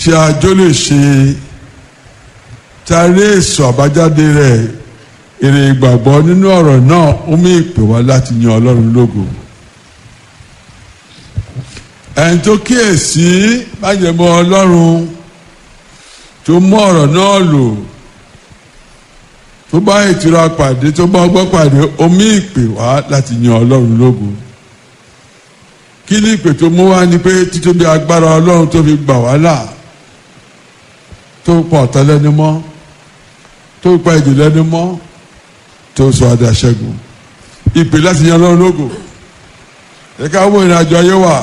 tí àjọ lè ṣe tàrí èso àbájáde rẹ̀ èrè ìgbàgbọ́ nínú ọ̀rọ̀ náà ó mú ìpè wá láti yan ọlọ́run lógo ẹni tó kíyèsí májẹ̀mọ́ ọlọ́run tó mú ọ̀rọ̀ náà lò tó bá ìtura pàdé tó bá ọgbọ́n pàdé ó mú ìpè wá láti yan ọlọ́run lógo kí ni ìpè tó mú wá ni pé títóbi agbára ọlọ́run tó fi gbà wá là tó pa ọ̀tá lẹ́nu mọ́ tó pa ìjì lẹ́nu mọ́ tó sọ adàṣẹ́gun ìpè láti yan ọlọ́run lógo ẹ̀ka wo ìrìnàjò ayé wa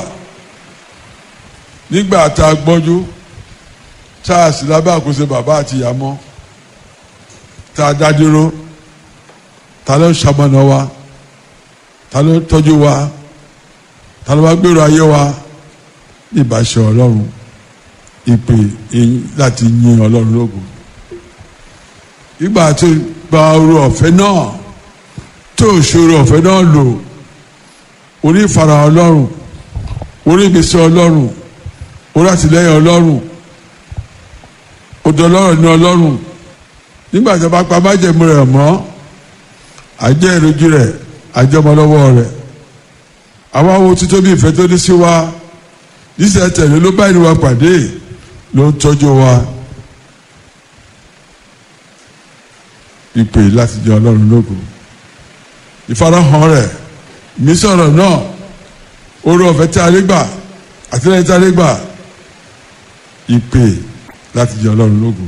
nígbà tá a gbọ́njú tá a sì lábẹ́ àkóso bàbá àti ìyá mọ́ tá a dá dúró ta ló ń ṣamọ̀nà wa ta ló ń tọ́jú wa ta ló bá gbèrò ayé wa ní ìbáṣẹ ọlọ́run ìpè láti yin ọlọ́run lógo ìgbà tó gba oru ọ̀fẹ́ náà tó ṣòro ọ̀fẹ́ náà lò orí ìfara ọlọ́run orí ìgbésí ọlọ́run orí àtìlẹ́yìn ọlọ́run odò ọlọ́run ní ọlọ́run nígbà tí a bá pa májẹ̀mú rẹ̀ mọ́ àjẹ́ ìrojú rẹ̀ àjọmọlọ́wọ́ rẹ̀ àwọn awo títóbi ìfẹ́ tó ní sí wa níṣẹ́ tẹ̀lé ló bá ìlú wa pàdé ló ń tọ́jú wa ìpè láti jẹ ọlọ́run lógo ìfarahàn rẹ̀ mí sọ̀rọ̀ náà orí ọ̀fẹ́ tí a lè gbà àtìlẹ́yìn tí a lè gbà ìpè láti jẹ ọlọ́run lógo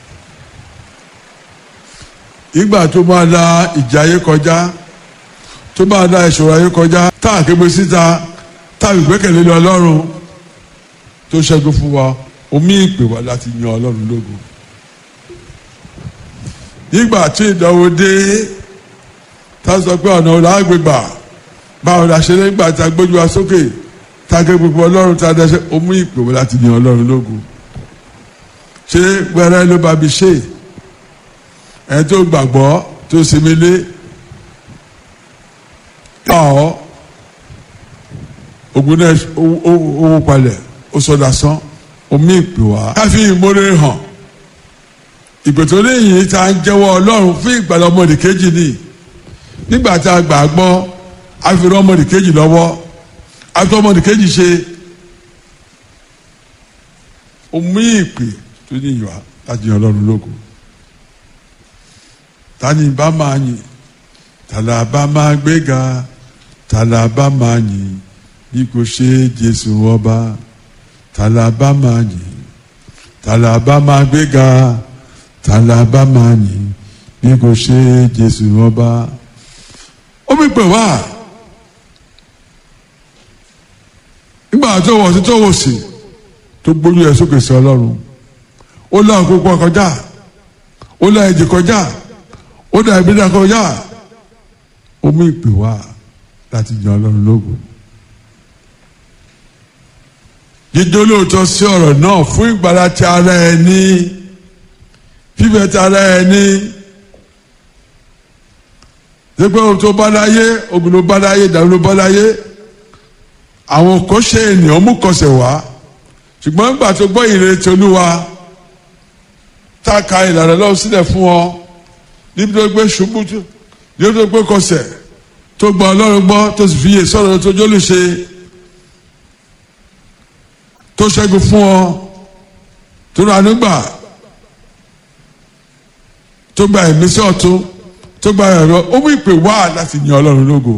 ìgbà tó máa la ìjà ayé kọjá tó máa la ìṣòro ayé kọjá tá a képe síta tá a gbẹ́kẹ̀lé lé ọlọ́run tó ṣẹ́gun fún wa omi ìpè wá láti yan ọlọ́run lógo nígbà tí ìdánwò dé tá a sọ pé ọ̀nà ọ̀la àgbègbà báwo la ṣe nígbà tá a gbójú wa sókè tá a ké gbogbo ọlọ́run tá a dẹ́sẹ̀ omi ìpè wá láti yan ọlọ́run lógo ṣé wẹ́rẹ́ ló bá mi ṣe ẹni tó gbàgbọ́ tó sinmi lé ọ̀ ogun náà owó palẹ̀ ó sọdá sán omi ìpè wá. káfí ìmọ̀lẹ́ hàn ìpè tó léyìn tá a ń jẹ́wọ́ ọlọ́run fún ìgbàlá ọmọdé kejì ni nígbà tá a gbà á gbọ́ a fi rán ọmọdé kejì lọ́wọ́ a fi ọmọdé kejì ṣe omi ìpè tó ní ìwà láti yan ọlọ́run lógo tani bá máa yìn tàlà bá máa gbéga tàlà bá máa yìn bí kò ṣe jésù ọba tàlà bá máa yìn tàlà bá máa gbéga tàlà bá máa yìn bí kò ṣe jésù ọba omi pè wá nígbà tó wọ̀ sí tó wọ̀ sí tó gbójú ẹ̀ sókè sí ọlọ́run ó lọ àkókò kọjá ó lọ ẹ̀jẹ̀ kọjá ó dà ìbílẹ̀ kọjá omi ìpè wá láti yan ọlọ́run lógo jíjó lóòótọ́ sí ọ̀rọ̀ náà fún ìgbàlá ti ara ẹni fífẹ́ ti ara ẹni ṣépè ohun tó bá láyé ogun ló bá láyé ìdààmú ló bá láyé àwọn kò ṣe ènìyàn mú kọsẹ̀ wá ṣùgbọ́n nígbà tó gbọ́ ìrètí olúwa tá a ka ìlànà lọ́wọ́ sílẹ̀ fún ọ níbi tó gbé ṣubú tó níbi tó gbé kọsẹ̀ tó gba ọlọ́run gbọ́ tó sì fi yè sọ̀rọ̀ tó jólù ṣe tó ṣẹ́gun fún ọ tó rà nígbà tó gba ìmísí ọ̀tún tó gba ẹ̀rọ ó mú ìpè wá láti yan ọlọ́run lógo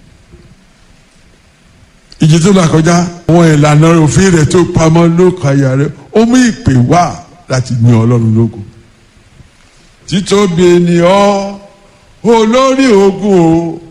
ìjì tó là kọjá àwọn ìlànà òfin rẹ̀ tó pamọ́ ló kàyà rẹ̀ ó mú ìpè wá láti yan ọlọ́run lógo títóbi ni ọ́ olórí ogun o